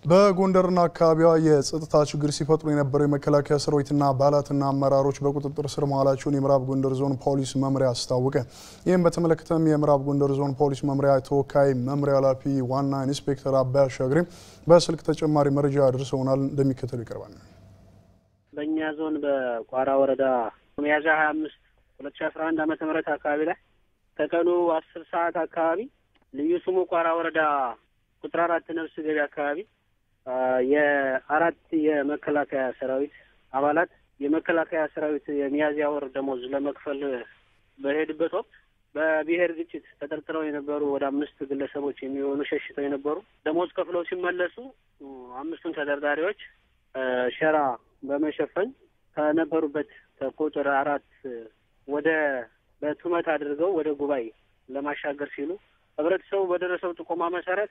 በጎንደርና አካባቢዋ የጸጥታ ችግር ሲፈጥሩ የነበሩ የመከላከያ ሰራዊትና አባላትና አመራሮች በቁጥጥር ስር መዋላቸውን የምዕራብ ጎንደር ዞን ፖሊስ መምሪያ አስታወቀ። ይህም በተመለከተም የምዕራብ ጎንደር ዞን ፖሊስ መምሪያ ተወካይ መምሪያ ኃላፊ ዋና ኢንስፔክተር አባይ አሻግሬ በስልክ ተጨማሪ መረጃ አድርሰውናል። እንደሚከተሉ ይቀርባል። በእኛ ዞን በቋራ ወረዳ ሚያዝያ ሀያ አምስት ሁለት ሺ አስራ አንድ ዓመተ ምህረት አካባቢ ላይ ከቀኑ አስር ሰዓት አካባቢ ልዩ ስሙ ቋራ ወረዳ ቁጥር አራት ነፍስ ገቢ አካባቢ የአራት የመከላከያ ሰራዊት አባላት የመከላከያ ሰራዊት የሚያዝያ ወር ደሞዝ ለመክፈል በሄድበት ወቅት በብሔር ግጭት ተጠርጥረው የነበሩ ወደ አምስት ግለሰቦች የሚሆኑ ሸሽተው የነበሩ ደሞዝ ከፍለው ሲመለሱ አምስቱን ተጠርጣሪዎች ሸራ በመሸፈን ከነበሩበት ከቁጥር አራት ወደ በቱመት አድርገው ወደ ጉባኤ ለማሻገር ሲሉ ህብረተሰቡ በደረሰው ጥቆማ መሰረት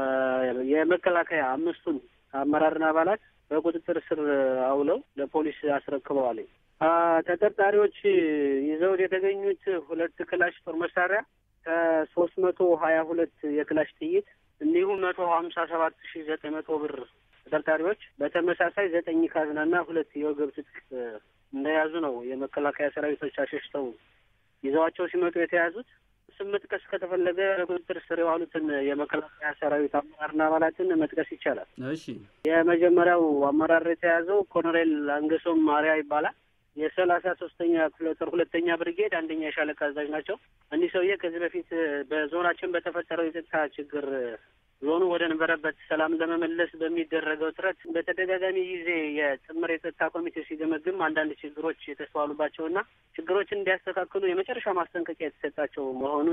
የመከላከያ አምስቱን አመራርና አባላት በቁጥጥር ስር አውለው ለፖሊስ አስረክበዋል። ተጠርጣሪዎች ይዘውት የተገኙት ሁለት ክላሽ ጦር መሳሪያ ከሶስት መቶ ሀያ ሁለት የክላሽ ጥይት እንዲሁም መቶ ሀምሳ ሰባት ሺ ዘጠኝ መቶ ብር ተጠርጣሪዎች በተመሳሳይ ዘጠኝ ካዝናና ሁለት የወገብ ትጥቅ እንደያዙ ነው የመከላከያ ሰራዊቶች አሸሽተው ይዘዋቸው ሲመጡ የተያዙት። ስም መጥቀስ ከተፈለገ በቁጥጥር ስር የዋሉትን የመከላከያ ሰራዊት አመራርና አባላትን መጥቀስ ይቻላል። እሺ የመጀመሪያው አመራር የተያዘው ኮሎኔል አንገሶም ማሪያ ይባላል። የሰላሳ ሶስተኛ ክፍለ ጦር ሁለተኛ ብርጌድ አንደኛ የሻለቃ አዛዥ ናቸው። እኒህ ሰውዬ ከዚህ በፊት በዞናችን በተፈጠረው የጸጥታ ችግር ዞኑ ወደ ነበረበት ሰላም ለመመለስ በሚደረገው ጥረት በተደጋጋሚ ጊዜ የጥምር የጸጥታ ኮሚቴ ሲገመግም አንዳንድ ችግሮች የተስተዋሉባቸውና ችግሮችን እንዲያስተካክሉ የመጨረሻ ማስጠንቀቂያ የተሰጣቸው መሆኑ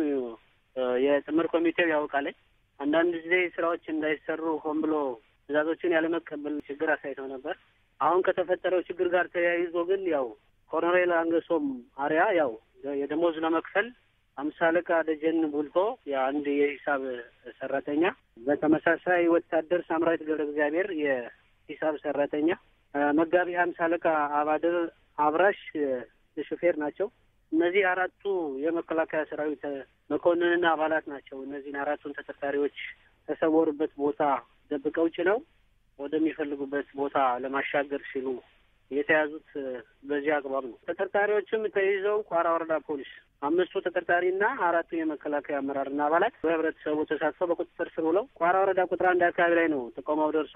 የጥምር ኮሚቴው ያውቃል። አንዳንድ ጊዜ ስራዎች እንዳይሰሩ ሆን ብሎ ትዕዛዞችን ያለመቀበል ችግር አሳይተው ነበር። አሁን ከተፈጠረው ችግር ጋር ተያይዞ ግን ያው ኮሎኔል አንገሶም አሪያ ያው የደሞዝ ለመክፈል አምሳ አለቃ ደጀን ቡልቶ የአንድ የሂሳብ ሰራተኛ፣ በተመሳሳይ ወታደር ሳምራዊት ገብረ እግዚአብሔር የሂሳብ ሰራተኛ፣ መጋቢ ሀምሳ አለቃ አባድር አብራሽ ሹፌር ናቸው። እነዚህ አራቱ የመከላከያ ሰራዊት መኮንንና አባላት ናቸው። እነዚህን አራቱን ተጠርጣሪዎች ተሰወሩበት ቦታ ደብቀው ጭነው ወደሚፈልጉበት ቦታ ለማሻገር ሲሉ የተያዙት በዚህ አግባብ ነው። ተጠርጣሪዎችም ተይዘው ቋራ ወረዳ ፖሊስ አምስቱ ተጠርጣሪና አራቱ የመከላከያ አመራርና አባላት በህብረተሰቡ ተሳትፎ በቁጥጥር ስር ውለው ቋራ ወረዳ ቁጥር አንድ አካባቢ ላይ ነው ጥቆማው ደርሶ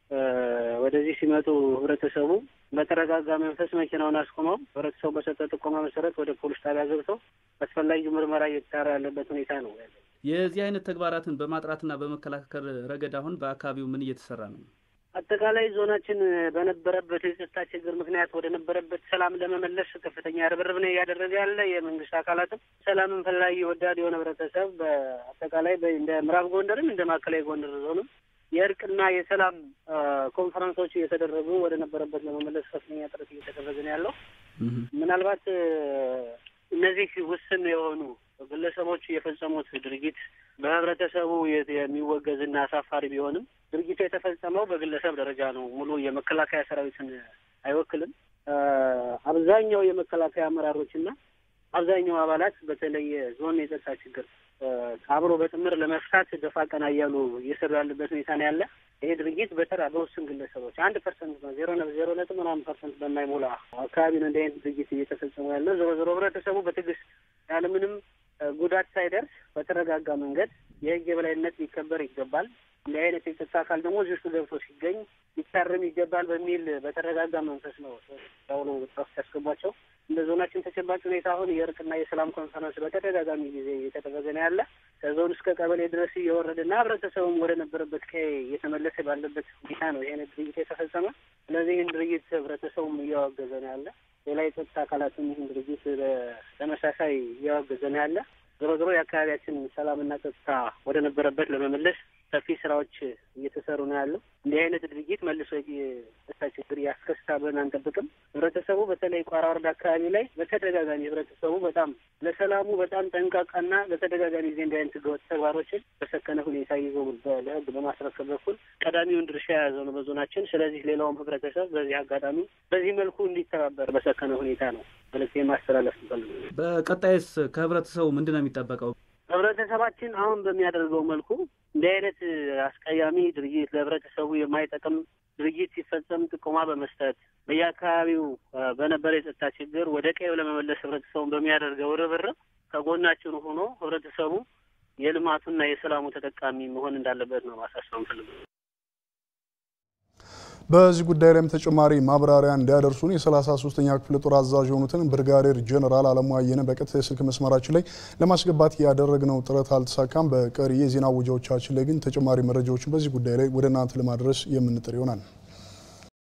ወደዚህ ሲመጡ ህብረተሰቡ በተረጋጋ መንፈስ መኪናውን አስቆመው ህብረተሰቡ በሰጠ ጥቆማ መሰረት ወደ ፖሊስ ጣቢያ ገብተው አስፈላጊው ምርመራ እየተጣራ ያለበት ሁኔታ ነው ያለው። የዚህ አይነት ተግባራትን በማጥራትና በመከላከል ረገድ አሁን በአካባቢው ምን እየተሰራ ነው? አጠቃላይ ዞናችን በነበረበት የጸጥታ ችግር ምክንያት ወደ ነበረበት ሰላም ለመመለስ ከፍተኛ ርብርብ ነው እያደረገ ያለ የመንግስት አካላትም ሰላምን ፈላጊ ወዳድ የሆነ ህብረተሰብ በአጠቃላይ እንደ ምዕራብ ጎንደርም እንደ ማዕከላዊ ጎንደር ዞንም የእርቅና የሰላም ኮንፈረንሶች እየተደረጉ ወደ ነበረበት ለመመለስ ከፍተኛ ጥረት እየተደረገ ነው ያለው። ምናልባት እነዚህ ውስን የሆኑ ግለሰቦች የፈጸሙት ድርጊት በህብረተሰቡ የሚወገዝና አሳፋሪ ቢሆንም ድርጊቱ የተፈጸመው በግለሰብ ደረጃ ነው። ሙሉ የመከላከያ ሰራዊትን አይወክልም። አብዛኛው የመከላከያ አመራሮችና አብዛኛው አባላት በተለይ ዞን የጸጥታ ችግር አብሮ በጥምር ለመፍታት ደፋ ቀና እያሉ እየሰሩ ያለበት ሁኔታ ነው ያለ። ይሄ ድርጊት በተራ በውስን ግለሰቦች አንድ ፐርሰንት ነው ዜሮ ዜሮ ነጥብ ምናምን ፐርሰንት በማይሞላ አካባቢ ነው እንደ አይነት ድርጊት እየተፈጸሙ ያለ። ዞሮ ዞሮ ህብረተሰቡ በትዕግስት ያለምንም ጉዳት ሳይደርስ በተረጋጋ መንገድ የህግ የበላይነት ሊከበር ይገባል። እንዲህ አይነት የጸጥታ አካል ደግሞ እዚህ ውስጥ ገብቶ ሲገኝ ሊታረም ይገባል በሚል በተረጋጋ መንፈስ ነው ያውኑ ጥረት ሲያስገቧቸው። እንደ ዞናችን ተጨባጭ ሁኔታ አሁን የእርቅና የሰላም ኮንፈረንስ በተደጋጋሚ ጊዜ እየተደረገ ነው ያለ ከዞን እስከ ቀበሌ ድረስ እየወረደና ህብረተሰቡም ወደ ነበረበት ቀዬ እየተመለሰ ባለበት ሁኔታ ነው ይህ አይነት ድርጊት የተፈጸመ። ስለዚህ ይህን ድርጊት ህብረተሰቡም እያወገዘ ነው ያለ። ሌላ የጸጥታ አካላትም ይህን ድርጊት በተመሳሳይ እያወገዘ ነው ያለ። ዞሮ ዞሮ የአካባቢያችን ሰላምና ጸጥታ ወደ ነበረበት ለመመለስ ሰፊ ስራዎች እየተሰሩ ነው ያለው። እንዲህ አይነት ድርጊት መልሶ የጸጥታ ችግር ያስከስታል ብለን አንጠብቅም። ህብረተሰቡ በተለይ ቋራ ወረዳ አካባቢ ላይ በተደጋጋሚ ህብረተሰቡ በጣም ለሰላሙ በጣም ጠንቃቃና በተደጋጋሚ ጊዜ እንዲህ አይነት ህገወጥ ተግባሮችን በሰከነ ሁኔታ ይዞ ለህግ በማስረከብ በኩል ቀዳሚውን ድርሻ የያዘው ነው በዞናችን። ስለዚህ ሌላውም ህብረተሰብ በዚህ አጋጣሚ በዚህ መልኩ እንዲተባበር በሰከነ ሁኔታ ነው መልዕክት ማስተላለፍ ንፈልግ። በቀጣይስ ከህብረተሰቡ ምንድን ነው የሚጠበቀው? ህብረተሰባችን አሁን በሚያደርገው መልኩ እንዲህ አይነት አስቀያሚ ድርጊት ለህብረተሰቡ የማይጠቅም ድርጊት ሲፈጸም ጥቆማ በመስጠት በየአካባቢው በነበረ የጸጥታ ችግር ወደ ቀዩ ለመመለስ ህብረተሰቡን በሚያደርገው ርብርብ ከጎናችን ሆኖ ህብረተሰቡ የልማቱና የሰላሙ ተጠቃሚ መሆን እንዳለበት ነው ማሳሰብ ፈልገው። በዚህ ጉዳይ ላይም ተጨማሪ ማብራሪያ እንዲያደርሱን የሰላሳ ሶስተኛ ክፍለ ጦር አዛዥ የሆኑትን ብርጋዴር ጀነራል አለሙ አየነ በቀጥታ የስልክ መስመራችን ላይ ለማስገባት ያደረግነው ጥረት አልተሳካም። በቀሪ የዜና ውጃዎቻችን ላይ ግን ተጨማሪ መረጃዎችን በዚህ ጉዳይ ላይ ወደ እናንተ ለማድረስ የምንጥር ይሆናል።